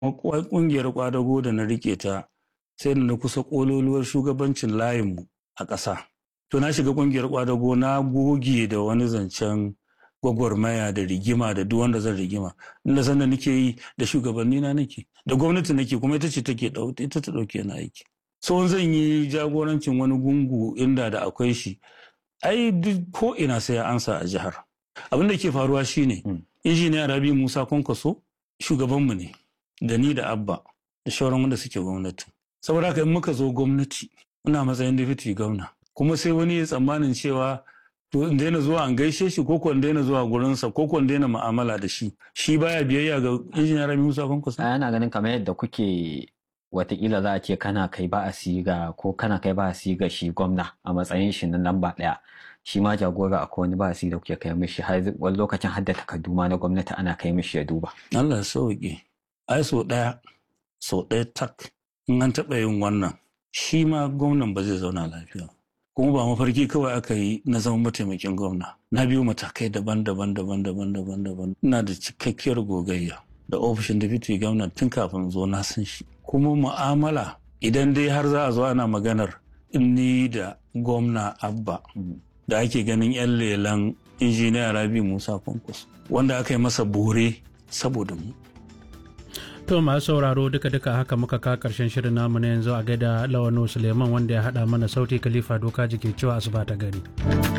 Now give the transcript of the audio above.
Ƙungiyar kwadago da na rike ta sai da na kusa ƙololuwar shugabancin layinmu a ƙasa. To na shiga ƙungiyar kwadago na goge da wani zancen gwagwarmaya da rigima da duk wanda zan rigima. Inda sanda nake yi da shugabanni na nake da gwamnati nake kuma ita ce take ita ta ɗauke na aiki. So zan yi jagorancin wani gungu inda da akwai shi ai duk ko ina sai ya ansa a jihar. Abin da ke faruwa shine injiniya Rabi Musa Kwankwaso shugabanmu ne da ni da Abba da shauran wanda suke gwamnati. Saboda haka in muka zo gwamnati muna matsayin deputy gwamna kuma sai wani ya tsammanin cewa to in daina zuwa an gaishe shi ko in daina zuwa gurinsa ko in daina mu'amala da shi shi baya biyayya ga injiniya Rabi Musa Kwankwaso. Ana ganin kamar yadda kuke watakila za a ce kana kai ba a siga ko kana kai ba a siga shi gwamna a matsayin shi na lamba ɗaya shi ma jagora akwai wani ba a siga kuke kai mishi har wani lokacin hadda takardu ma na gwamnati ana kai mishi ya duba. Allah ya sauke ai so ɗaya so ɗaya tak in an taɓa yin wannan shi ma gwamnan ba zai zauna lafiya kuma ba mafarki kawai aka yi na zama mataimakin gwamna na biyu matakai daban-daban daban-daban daban-daban ina da cikakkiyar gogayya da ofishin deputy gwamna tun kafin zo na san shi kuma mu'amala idan dai har za a zo ana maganar ni da gwamna abba da ake ganin 'yan lelan injiniya rabi musa kwankwas wanda aka yi masa bore saboda mu To masu sauraro duka-duka haka muka ka karshen shirin namu na yanzu a gaida Lawano Suleiman wanda ya haɗa mana sauti Khalifa Doka jike cewa asuba ta gari.